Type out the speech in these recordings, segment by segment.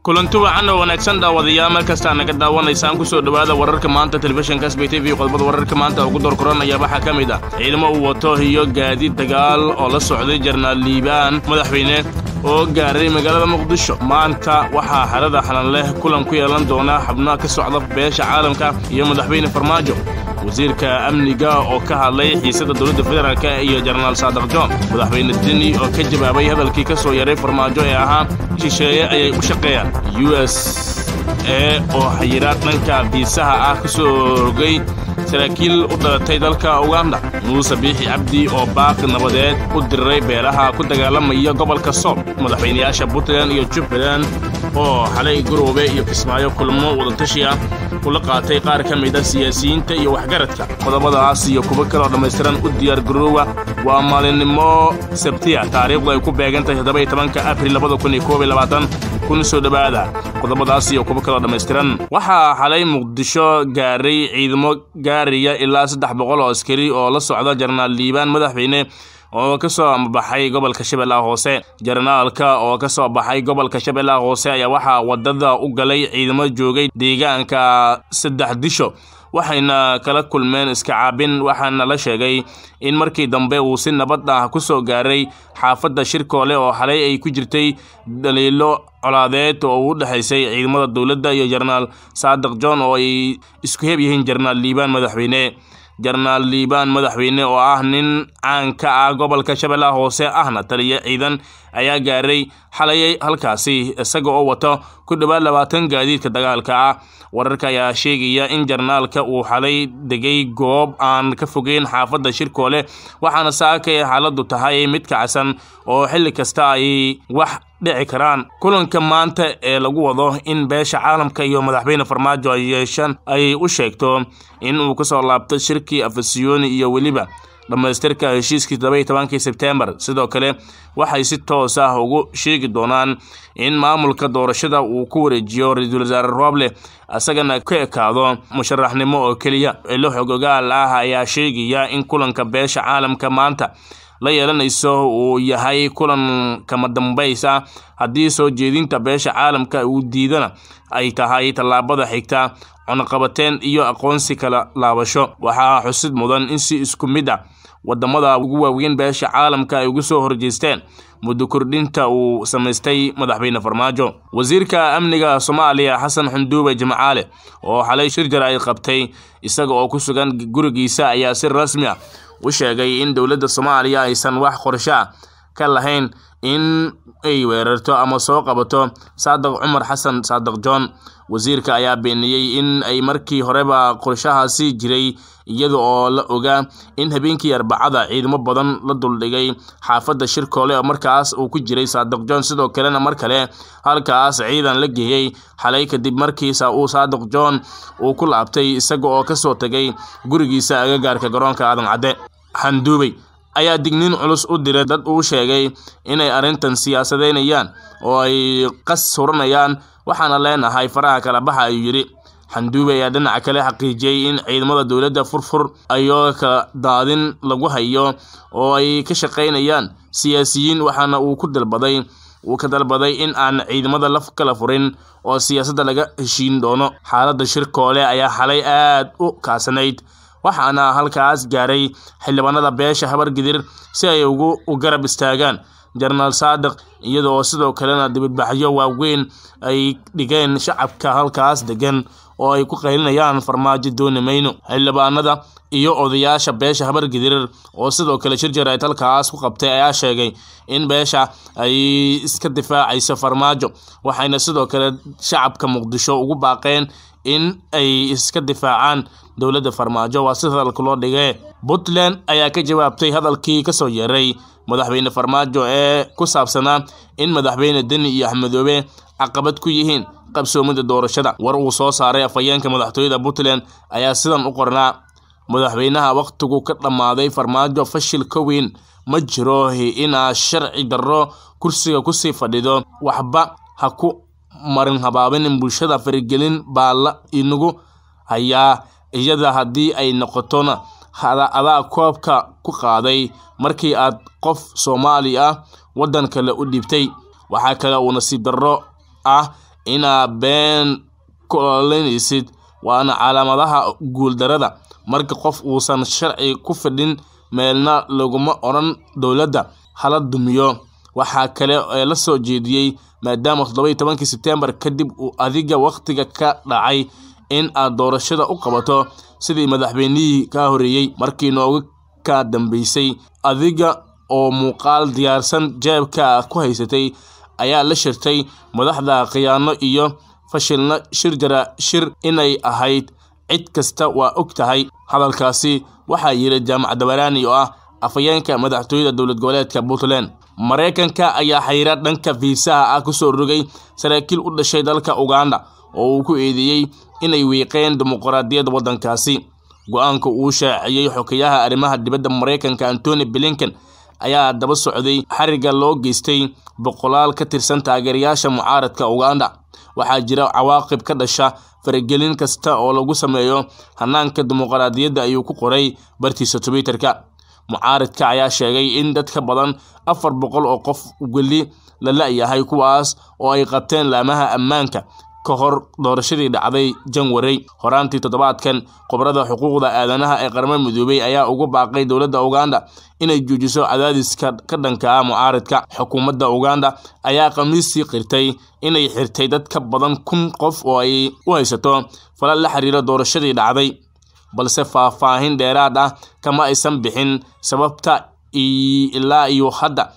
kulanti wacan oo wanaagsan dhaawadayaal meel kastaa naga daawanaysaan ku soo dhowaada wararka maanta telefishinka sb t v qodobada wararka maanta ugu doorkoranaya waxaa ka mid ah ciidamo uu wato iyo gaadiid dagaal oo la socday jarnaal liibaan madaxweyne oo gaaray magaalada muqdisho maanta waxaa xerada xalan leh kulan ku yeelan doona xubnaha ka socda beesha caalamka iyo madaxweyne farmaajo wasiirka amniga oo ka hadlay xiisada dowladda federaalk iyo jenaraal saadaq john madaxweyne deni oo ka jawaabay hadalkii ka soo yaray farmaajo ee ahaa shisheeye ayay u shaqeeyaan u s e oo xayiraad dhanka biisaha ah ka soo rogay saraakiil u dhalatay dalka uganda muuse biixi cabdi oo baaqi nabadeed u diray beelaha ku dagaalamaya gobolka sool madaxweynayaasha puntland iyo jubbaland oo xalay garoobe iyo kismaayo kulmo wadatashi ah ula qaatay qaar ka mid a siyaasiyiinta iyo waxgaradka qodobadaas iyo kuwo kaloo dhammaystiran u diyaar garoowa waa maalinimo sabtiya taariikhdu ay ku beegan tahay toddoba iyo tobanka abril labada kun iyo koob iyo labaatan kun soo dhowaada qodobadaas iyo kuwo kaloo dhammaystiran waxaa xalay muqdisho gaaray ciidamo gaaraya ilaa saddex boqol oo askari oo la socda jarnaal liibaan madaxweyne oo ka soo baxay gobolka shabeellaha hoose jarnaalka oo ka soo baxay gobolka shabeellaha hoose ayaa waxaa wadada u galay ciidamo joogay deegaanka saddex disho waxayna kala kulmeen iska caabin waxaana la sheegay in markii dambe uu si nabad ah ku soo gaaray xaafadda shirkoole oo xalay ay ku jirtay daliilo colaadeed oo u dhexaysay ciidamada dowladda iyo jenaraal saadiq john oo ay isku heb yihiin jenaraal liibaan madaxweyne jenaraal liibaan madaxweyne oo ah nin caan ka ah gobolka shabeellaha hoose ahna taliya ciidan ayaa gaaray xalayay halkaasi isaga oo wato ku dhowaad labaatan gaadiidka dagaalka ah wararka ayaa sheegaya in jarnaalka uu xalay degay goob aan ka fogeyn xaafadda shirkoole waxaana saakay xaaladdu tahay mid kacsan oo xilli kasta ay wax dhici karaan kulanka maanta ee lagu wado in beesha caalamka iyo madaxweyne farmaajo ay yeeshaan ay u sheegto in uu kasoo laabto shirkii afasiyoni iyo weliba dhammaystirka heshiiskii todoba iyo tobankii sebtembar sidoo kale waxay si toos ah ugu sheegi doonaan in maamulka doorashada uu ku wareejiyo ra-iisul wasaare rooble isagana ka ekaado musharaxnimo oo keliya ilo xogogaal ah ayaa sheegaya in kulanka beesha caalamka maanta la yeelanayso uu yahay kulan kama dambays ah haddii soo jeedinta beesha caalamka uu diidana ay tahay tallaabada xigta cunaqabateen iyo aqoonsi kala laabasho waxaa xusid mudan in si isku mid ah wadamada ugu waaweyn beesha caalamka ay ugu soo horjeesteen muddo kordhinta uu samaystay madaxweyne farmaajo wasiirka amniga soomaaliya xasan xunduube jimcaale oo xalay shir jar ay qabtay isaga oo ku sugan gurigiisa ayaa si rasmi ah u sheegay in dowladda soomaaliya aysan wax qorsho ah ka lahayn in ay weerarto ama soo qabato saadiq cumar xasan saadiq john wasiirka ayaa beeniyey in ay markii horeba qorshahaasi jiray iyada oo la ogaa in habeenkii arbacada ciidamo badan la duldhigay xaafadda shirkoole oo markaas uu ku jiray saadiq john sidoo kalena mar kale halkaas ciidan la geeyey xalay kadib markiisa uu saadiq john uu ku laabtay isaga oo kasoo tegay gurigiisa agagaarka garoonka aadan cadde xanduubey ayaa digniin culus u diray dad uu sheegay inay arrintan siyaasadeynayaan oo ay qas huranayaan waxaana leenahay faraha kala baxa ayuu yidhi xanduube ayaa dhinaca kale xaqiijiyey in ciidamada dowladda furfur ayoo kala daadin lagu hayo oo ay ka shaqaynayaan siyaasiyiin waxaana uu ku dalbaday uu ka dalbaday in aan ciidamada la kala furin oo siyaasadda laga heshiin doono xaaladda shirkoole ayaa xalay aad u kaasanayd waxaana halkaas gaaray xildhibaanada beesha habargidir si ay ugu garab istaagaan jenaraal saadiq iyada oo sidoo kalena dibadbaxyo waaweyn ay dhigeen shacabka halkaas degan oo ay ku qaylinayaan farmaajo dooni mayno xildhibaanada iyo odayaasha beesha habargidir oo sidoo kale shir jarayd halkaas ku qabtay ayaa sheegay in beesha ay iska difaacayso farmaajo waxayna sidoo kale shacabka muqdisho ugu baaqeen in ay iska difaacaan dowladda farmaajo waa si hadalka loo dhigee puntland ayaa ka jawaabtay hadalkii kasoo yeeray madaxweyne farmaajo ee ku saabsanaa in madaxweyne deni iyo axmedoobe caqabad ku yihiin qabsoomida doorashada war uu soo saaray afhayeenka madaxtooyada puntland ayaa sidan u qornaa madaxweynaha wakhtigu ka dhammaaday farmaajo fashil ka weyn ma jiro inaa sharci darro kursiga kusii fadhido waxba ha ku marin habaabinin bulshada farigelin baa la inagu hayaa iyada haddii ay noqotona adaa koobka ku qaaday markii aad qof soomaali ah waddan kale u dhibtay waxaa kale uu nasiib darro ah inaad been ku ololanaysid waana calaamadaha guuldarada marka qof uusan sharci ku fidhin meelna laguma odhan dowladda hala dumiyo waxaa kale ee la soo jeediyey maadaama toddoba iyo tobankii sebtembar kadib uu adiga wakhtiga ka dhacay in aad doorashada u qabato sidii madaxweynihii kaa horreeyey markii nooga ka dambeysay adiga oo muuqaal diyaarsan jeebka ku haysatay ayaa la shirtay madaxda khiyaano iyo fashilna shir jara shir inay ahayd cid kasta waa og tahay hadalkaasi waxaa yidhi jaamac dabaraani oo ah afhayeenka madaxtooyada dowlad goboleedka puntland maraykanka ayaa xayira dhanka fiisaha ah kusoo rogay saraakiil u dhashay dalka uganda oo uu ku eedeeyey inay wiiqeen dimuqraadiyadda waddankaasi go-aanka uu shaaciyey xokeyaha arrimaha dibadda maraykanka antony blinken ayaa daba socday xariga loo geystay boqolaal ka tirsan taageerayaasha mucaaradka uganda waxaa jira cawaaqib ka dhasha faragelin kasta oo lagu sameeyo hanaanka dimuqraadiyadda ayuu ku qoray bartiisa twitterka mucaaradka ayaa sheegay in dad ka badan afar boqol oo qof weli la la-yahay kuwaas oo ay qabteen laamaha ammaanka ka hor doorashadii dhacday janwari horaantii toddobaadkan khubrada xuquuqda aadanaha ee qaramada midoobey ayaa ugu baaqay dowladda uganda inay joojiso cadaadiska ka dhanka ah mucaaradka xukuumadda uganda ayaa khamiistii qirtay inay xirtay dad ka badan kun qof oo ay u haysato falal la xiriira doorashadii dhacday balse faahfaahin dheeraad ah kama aysan bixin sababta ilaa iyo hadda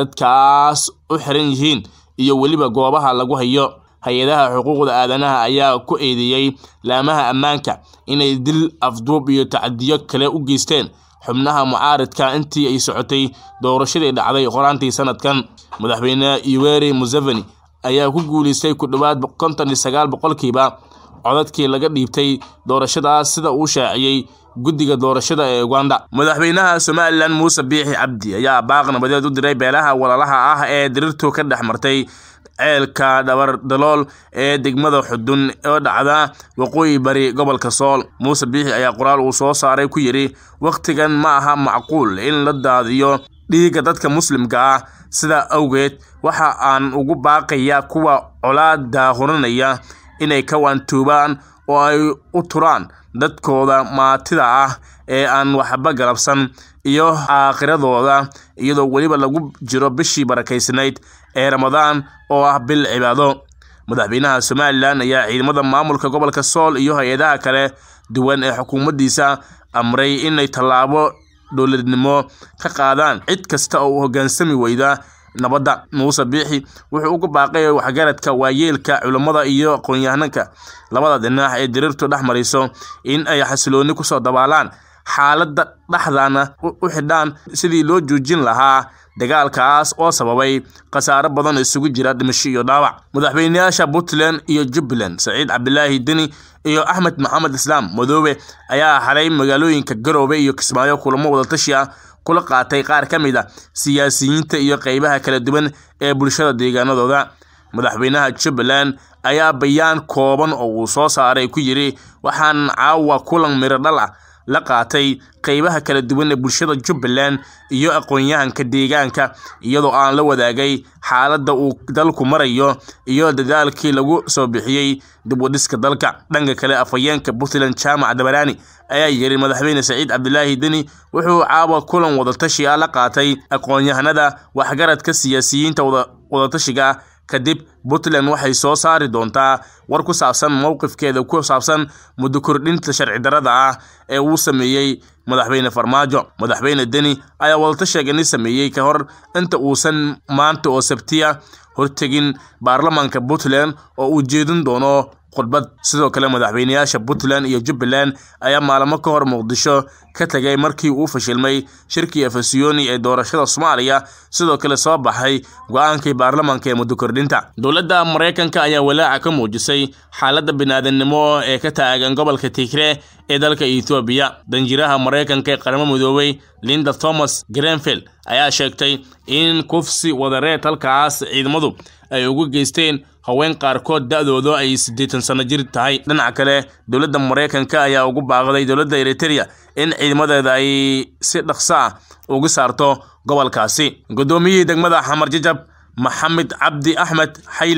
dadkaas u xiran yihiin iyo weliba goobaha lagu hayo hay-adaha xuquuqda aadanaha ayaa ku eedeeyey laamaha ammaanka inay dil afduub iyo tacadiyo kale u geysteen xubnaha mucaaradka intii ay socotay doorashadii dhacday qoraantii sanadkan madaxweyne yoweri museveni ayaa ku guuleystay ku dhowaad konton iyo sagaal boqolkiiba codadkii laga dhiibtay doorashadaas sida uu shaaciyey guddiga doorashada ee uganda madaxweynaha somalilan muuse biixi cabdi ayaa baaq nabadeed u diray beelaha walaalaha ah ee dirirtu ka dhex martay ceelka dhabardalool ee degmada xudun oo dhacda waqooyi bari gobolka sool muuse biixi ayaa qoraal uu soo saaray ku yidhi wakhtigan ma aha macquul in la daadiyo dhiigga dadka muslimka ah sidaa awgeed waxa aan ugu baaqaya kuwa colaada hurinaya inay ka waantoobaan oo ay u turaan dadkooda maatida ah ee aan waxba galabsan iyo aakhiradooda iyadoo weliba lagu jiro bishii barakaysnayd ee ramadaan oo ah bil cibaado madaxweynaha somalilan ayaa ciidamada maamulka gobolka sool iyo hay-adaha kale duwan ee xukuumaddiisa amray inay tallaabo dowladnimo ka qaadaan cid kasta oo u hoggaansami weyda nabadda muuse biixi wuxuu uga baaqay waxgaradka waayeelka culammada iyo aqoon-yahanka labada dhinac ee diriirtu dhex mariso in ay xasilooni kusoo dabaalaan xaaladda dhexdana u xidhaan sidii loo joojin lahaa dagaalkaas oo sababay khasaaro badan oo isugu jira dhimasho iyo dhaawac madaxweyneyaasha puntland iyo jubbaland saciid cabdilaahi deni iyo axmed maxamed islaam madoobe ayaa xalay magaalooyinka garoobe iyo kismaayo kulamo wadatashi ah kula qaatay qaar ka mid a siyaasiyiinta iyo qeybaha kala duwan ee bulshada deegaanadooda madaxweynaha jubbaland ayaa bayaan kooban oo uu soo saaray ku yidhi waxaan caawa kulan miro dhal ah la qaatay qeybaha kala duwan ee bulshada jubbaland iyo aqoon-yahanka deegaanka iyadoo aan la wadaagay xaaladda uu dalku marayo iyo dadaalkii lagu soo bixiyey dib u dhiska dalka dhanka kale afhayeenka puntland jaamac dabaraani ayaa yiri madaxweyne saciid cabdilaahi deni wuxuu caawa kulan wadatashi ah la qaatay aqoon-yahanada waxgaradka siyaasiyiinta wadatashiga kadib puntland waxay soo saari doontaa war ku saabsan mowqifkeeda ku saabsan muddo kordhinta sharci darada ah ee uu sameeyey madaxweyne farmaajo madaxweyne deni ayaa wadatasheegani sameeyey ka hor inta uusan maanta oo sabtiya hortegin baarlamaanka puntland oo uu jeedin doono khudbad sidoo kale madaxweyneyaasha puntland iyo jubbaland ayaa maalmo ka hor muqdisho ka tegay markii uu fashilmay shirkii efesiyoni ee doorashada soomaaliya sidoo kale soo baxay go-aankii baarlamaanka ee muddo kordhinta dowladda maraykanka ayaa walaaca ka muujisay xaaladda biniaadanimo ee ka taagan gobolka tigre ee dalka ethoobiya danjiraha maraykanka ee qaramo midoobay linda thomas grenfield ayaa sheegtay in kufsi wadareed halkaas ciidamadu ay ugu geysteen haween qaarkood da-doodu ay siddeetan sano jir tahay dhinaca kale dowladda maraykanka ayaa ugu baaqday dowladda eritereya in ciidamadeeda ay si dhaqso ah uga saarto gobolkaasi guddoomiyihii degmada xamar jajab maxamed cabdi axmed xayle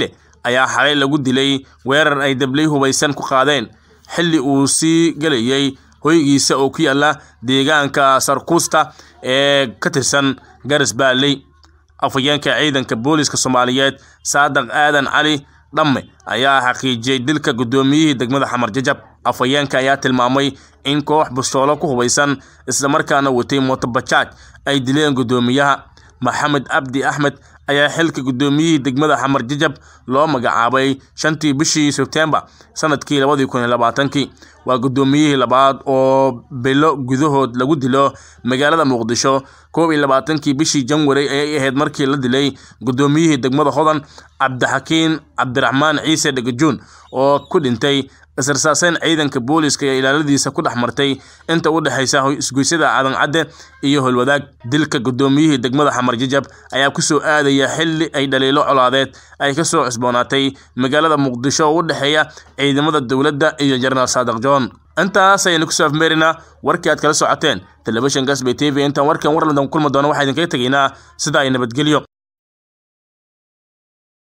ayaa xalay lagu dilay weerar ay dabley hubaysan ku qaadeen xilli uu sii gelayay hoygiisa oo ku yaala deegaanka sarkuusta ee ka tirsan garas baaley afhayeenka ciidanka booliska soomaaliyeed saadaq aadan cali dhamme ayaa xaqiijiyey dilka guddoomiyihii degmada xamar jajab afhayeenka ayaa tilmaamay in koox bastoolo ku hubaysan islamarkaana watay mootobajaaj ay dileen guddoomiyaha maxamed cabdi axmed ayaa xilka guddoomiyihii degmada xamar jajab loo magacaabay shantii bishii sebtembar sanadkii labadii kun iyo labaatankii waa guddoomiyihii labaad oo bilo gudahood lagu dilo magaalada muqdisho koob iyo labaatankii bishii janwari ayay ahayd markii la dilay guddoomiyihii degmada hodan cabdixakiin cabdiraxmaan ciise dhegajuun oo ku dhintay israsaaseyn ciidanka booliska iyo ilaaladiisa ku dhex martay inta u dhexaysa isgoysyada cadan cadde iyo holwadaag dilka guddoomiyihii degmada xamar jajab ayaa kusoo aadaya xilli ay dhaliilo colaadeed ay kasoo cusboonaatay magaalada muqdisho oo u dhexeeya ciidamada dowladda iyo jenaraal saadiq john intaas ayaynu kusoo afmeerinaa warkii aad kala socoteen telefishinka sb t v intaan warkan warladan kulmi doono waxaa idinkaga tegaynaa sida ay nabadgelyo